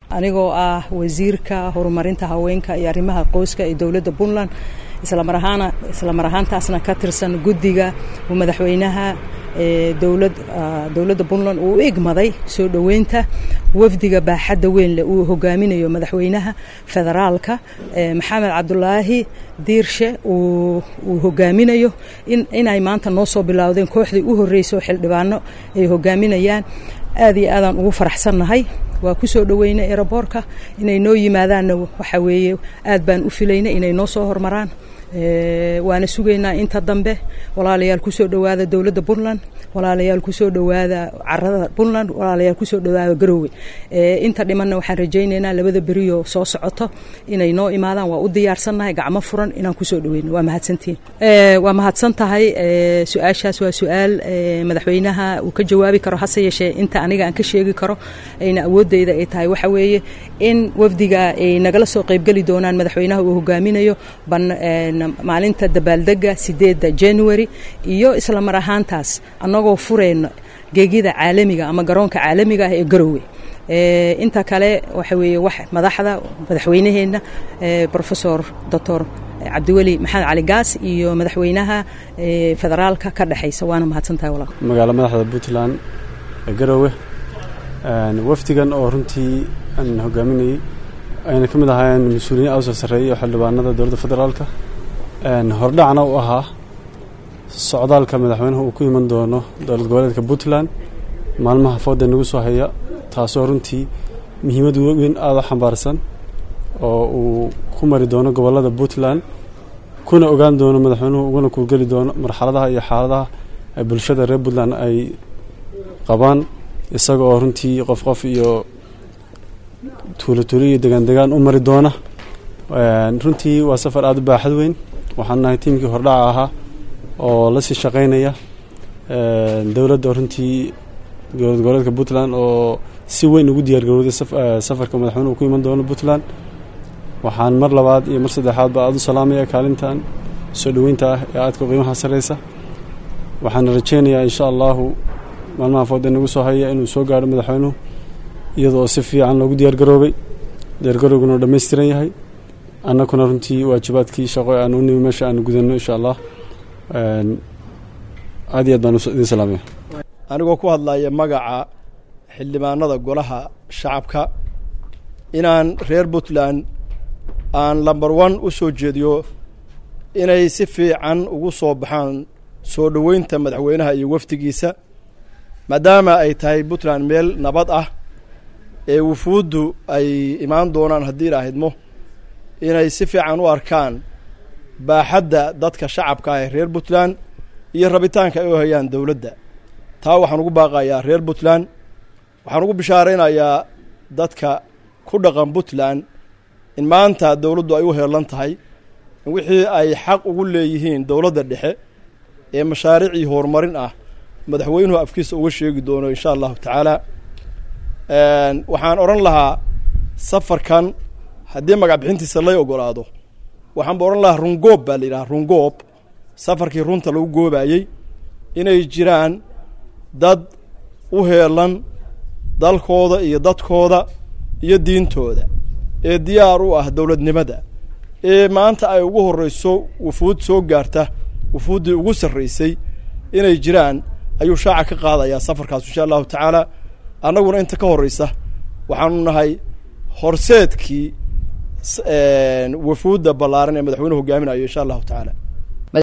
anigoo ah wasiirka horumarinta haweenka iyo arrimaha qoyska ee dowladda puntland islamar ahaana islamar ahaantaasna ka tirsan guddiga uu madaxweynaha dowlad dowladda puntland uu u igmaday soo dhoweynta wafdiga baaxadda weyn leh uu hogaaminayo madaxweynaha federaalka maxamed cabdulaahi diirshe uu hogaaminayo inay maanta noo soo bilowdeen kooxdii u horreysay oo xildhibaano ay hogaaminayaan aad iyo aadaan ugu faraxsannahay waa ku soo dhoweynay eroboorka inay noo yimaadaanna waxa weeye aad baan u filaynay inay noo soo hormaraan waana sugaynaa inta dambe walaalayaal kusoo dhowaada dowladda puntland walaalayaal kusoo dhowaada carada puntland walaalayaal kusoo dhowaada garoowe inta dhimanna waxaan rajaynaynaa labada beriyo soo socoto inay noo imaadaan waa u diyaarsannahay gacmo furan inaan kusoo dhoweyno waa mahadsantiin waa mahadsan tahay su-aashaas waa su-aal madaxweynaha uu ka jawaabi karo hase yeeshee inta aniga aan ka sheegi karo ayna awoodeyda ay tahay waxa weeye in wafdiga ay nagala soo qaybgeli doonaan madaxweynaha uu hogaaminayo maalinta dabaaldega sideedda january iyo isla mar ahaantaas annagoo fureyno geegyada caalamiga ama garoonka caalamiga ah ee garowe inta kale waxa weeye wax madaxda madaxweynaheenna professor doctor cabdiweli maxamed cali gaas iyo madaxweynaha federaalka ka dhexaysa waana mahadsantahay walaal magaalo madaxda puntland ee garowe wafdigan oo runtii aan hogaaminayay ayna ka mid ahaayeen mas-uuliyiin awsoo sarreeyay oo xildhibaanada dowladda federaalka hordhacna u ahaa socdaalka madaxweynuhu uu ku iman doono dowlad goboleedka puntland maalmaha fooda nagu soo haya taasoo runtii muhiimad weyn aada u xambaarsan oo uu ku mari doono gobollada puntland kuna ogaan doono madaxweynuhu uguna kuurgeli doono marxaladaha iyo xaaladaha ay bulshada reer puntland ay qabaan isaga oo runtii qof qof iyo tuulo tuulo iyo degaan degaan u mari doona runtii waa safar aada u baaxad weyn waxaan nahay tiimkii hordhaca ahaa oo la sii shaqaynaya dowladda runtii dowlad goboleedka puntland oo si weyn ugu diyaargarowday safarka madaxweynuhu ku iman doono puntland waxaan mar labaad iyo mar saddexaad ba aada u salaamaya kaalintan soo dhoweynta ah ee aadka qiimaha sarreysa waxaana rajeynayaa insha allahu maalmaha fooda nagu soo haya inuu soo gaadho madaxweynuhu iyadoo si fiican loogu diyaargaroobay diyaargarowguna oo dhammaystiran yahay annakuna runtii waajibaadkii shaqo aan u nimi meesha aan gudanno insha allah aad iyo aad baan idin salaamaya anigoo ku hadlaya magaca xildhibaanada golaha shacabka inaan reer puntland aan lamber one u soo jeediyo inay si fiican ugu soo baxaan soo dhoweynta madaxweynaha iyo wafdigiisa maadaama ay tahay puntland meel nabad ah ee wufuuddu ay imaan doonaan haddii ilaahidmo inay si fiican u arkaan baaxadda dadka shacabka ah ee reer puntland iyo rabitaanka ay u hayaan dowladda taa waxaan ugu baaqayaa reer puntland waxaan ugu bishaaraynayaa dadka ku dhaqan puntland in maanta dowladdu ay u heelan tahay in wixii ay xaq ugu leeyihiin dowladda dhexe ee mashaariicii horumarin ah madaxweynuhu afkiisa uga sheegi doono insha allahu tacaala waxaan odhan lahaa safarkan haddii magac bixintiisa lay ogolaado waxaanba odhan lahaa rungoob baa la yidhaha rungoob safarkii runta lagu goobayey inay jiraan dad u heelan dalkooda iyo dadkooda iyo diintooda ee diyaar u ah dowladnimada ee maanta ay ugu horreyso wufuud soo gaarta wufuuddii ugu sarraysay inay jiraan ayuu shaaca ka qaadayaa safarkaas insha allahu tacaala annaguna inta ka horreysa waxaanu nahay horseedkii wafuudda ballaaran ee madaxweynuhu hogaaminayo insha allahu tacaala